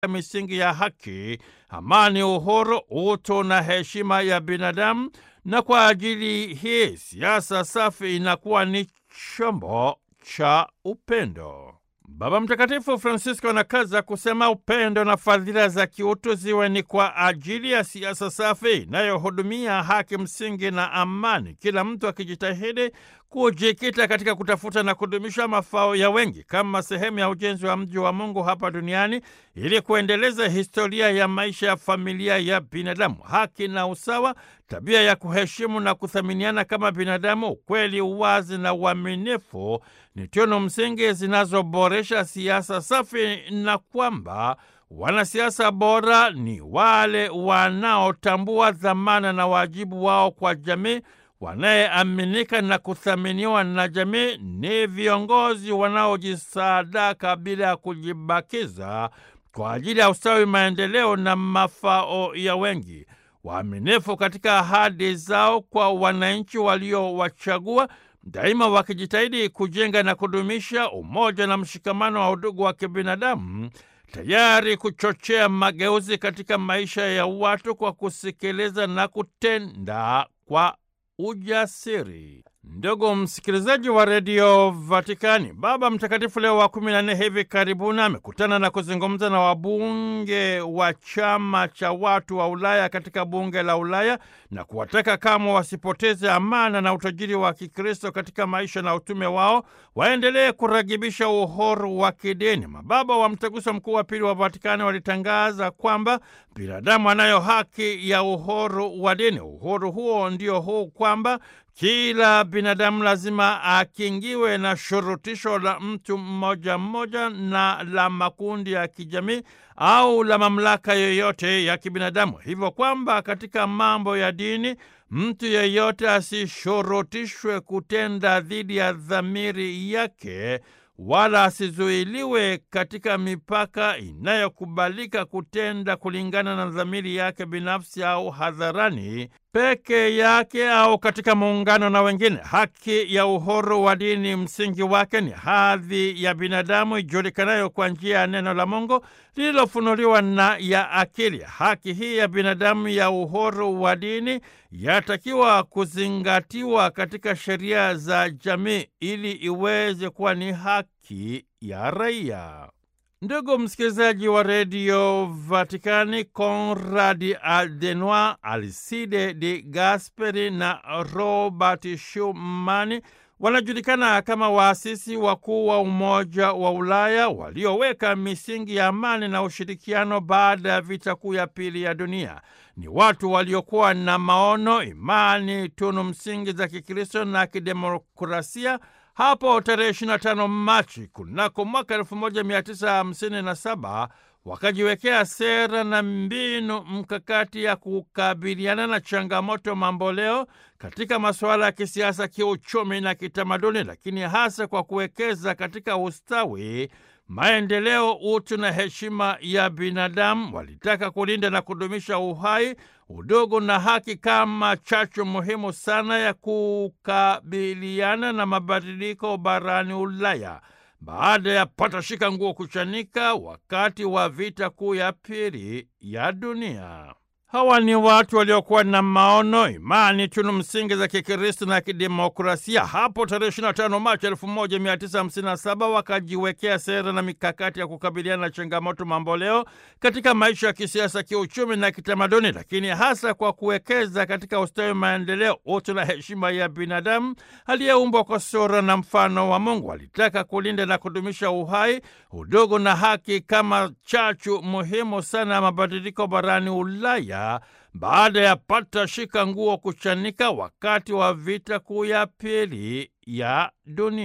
misingi ya haki, amani, uhuru, utu na heshima ya binadamu, na kwa ajili hii siasa safi inakuwa ni chombo cha upendo. Baba Mtakatifu Francisco anakaza kusema upendo na fadhila za kiutu ziwe ni kwa ajili ya siasa safi inayohudumia haki msingi na amani, kila mtu akijitahidi kujikita katika kutafuta na kudumisha mafao ya wengi kama sehemu ya ujenzi wa mji wa Mungu hapa duniani ili kuendeleza historia ya maisha ya familia ya binadamu, haki na usawa, tabia ya kuheshimu na kuthaminiana kama binadamu, ukweli, uwazi na uaminifu ni tunu msingi zinazoboresha siasa safi, na kwamba wanasiasa bora ni wale wanaotambua dhamana na wajibu wao kwa jamii wanayeaminika na kuthaminiwa na jamii ni viongozi wanaojisadaka bila ya kujibakiza kwa ajili ya ustawi, maendeleo na mafao ya wengi, waaminifu katika ahadi zao kwa wananchi waliowachagua, daima wakijitahidi kujenga na kudumisha umoja na mshikamano wa udugu wa kibinadamu, tayari kuchochea mageuzi katika maisha ya watu kwa kusikiliza na kutenda kwa ujasiri. Ndugu msikilizaji wa redio Vatikani, Baba Mtakatifu Leo wa kumi na nne hivi karibuni amekutana na kuzungumza na wabunge wa chama cha watu wa Ulaya katika bunge la Ulaya na kuwataka kamwe wasipoteze amana na utajiri wa Kikristo katika maisha na utume wao, waendelee kuragibisha uhuru wa kidini. Mababa wa Mtaguso Mkuu wa Pili wa Vatikani walitangaza kwamba binadamu anayo haki ya uhuru wa dini. Uhuru huo ndio huu kwamba kila binadamu lazima akingiwe na shurutisho la mtu mmoja mmoja na la makundi ya kijamii au la mamlaka yoyote ya kibinadamu, hivyo kwamba katika mambo ya dini mtu yeyote asishurutishwe kutenda dhidi ya dhamiri yake wala asizuiliwe katika mipaka inayokubalika kutenda kulingana na dhamiri yake binafsi au hadharani peke yake au katika muungano na wengine. Haki ya uhuru wa dini msingi wake ni hadhi ya binadamu ijulikanayo kwa njia ya neno la Mungu lililofunuliwa na ya akili. Haki hii ya binadamu ya uhuru wa dini yatakiwa kuzingatiwa katika sheria za jamii ili iweze kuwa ni haki ya raia. Ndugu msikilizaji wa redio Vatikani, Konradi Adenoi, Alcide de Gasperi na Robert Schuman wanajulikana kama waasisi wakuu wa Umoja wa Ulaya walioweka misingi ya amani na ushirikiano baada ya vita kuu ya pili ya dunia. Ni watu waliokuwa na maono, imani, tunu msingi za Kikristo na kidemokrasia. Hapo tarehe 25 Machi kunako mwaka 1957 wakajiwekea sera na mbinu mkakati ya kukabiliana na changamoto mamboleo katika masuala ya kisiasa, kiuchumi na kitamaduni, lakini hasa kwa kuwekeza katika ustawi, maendeleo, utu na heshima ya binadamu. Walitaka kulinda na kudumisha uhai, udugu na haki kama chachu muhimu sana ya kukabiliana na mabadiliko barani Ulaya baada ya patashika nguo kuchanika wakati wa vita kuu ya pili ya dunia. Hawa ni watu waliokuwa na maono, imani, tunu msingi za Kikristo na kidemokrasia. Hapo tarehe 25 Machi 1957 wakajiwekea sera na mikakati ya kukabiliana na changamoto mamboleo katika maisha ya kisiasa, kiuchumi na kitamaduni, lakini hasa kwa kuwekeza katika ustawi, maendeleo, utu na heshima ya binadamu aliyeumbwa kwa sura na mfano wa Mungu. Walitaka kulinda na kudumisha uhai, udugu na haki kama chachu muhimu sana ya mabadiliko barani Ulaya baada ya pata shika nguo kuchanika wakati wa vita kuu ya pili ya dunia.